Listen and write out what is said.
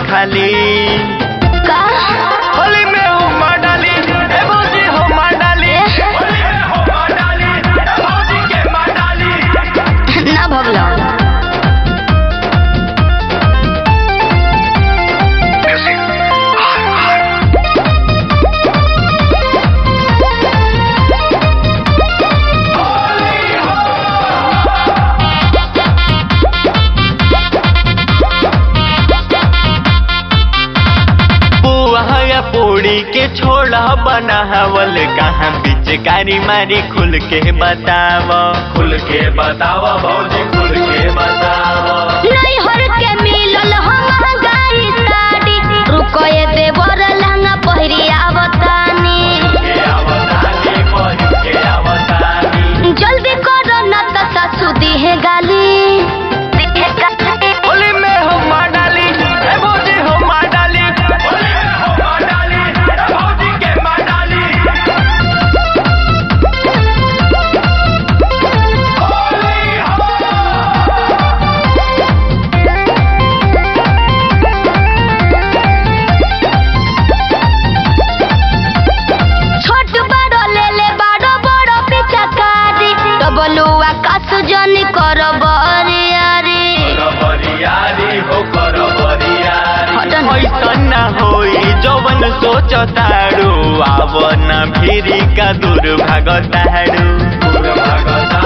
खाली का होली में हुमा डाली ए भौजी हुमा डाली होली में हुमा डाली ए भौजी के माँ डाली ना भगलो बुआ या पूड़ी के छोड़ा बनावल कहाँ पिचकारी मारी खुल के बताव खुल के बताव भौजी खुल के बताव नहीं हर के मिलल हम गाई साड़ी रुको ये देवर लहंगा पहिरी आवतानी के आवतानी बही के आवतानी जल्दी करो न त सासू दिहे गाली होली में हुमा डाली ए भौजी हुमा डाली होली में हुमा डाली ए भौजी के माँ डाली होली हो छोट बड़ो ले ले बड़ो बड़ो पिचकारी डबलुआ कासु जनी करो बरियारी बरियारी हो कर बरियारी हटन। ऐसन ना होई जवन सोचतारू आव न भिरी का दूर भागतारू दूर भागतारू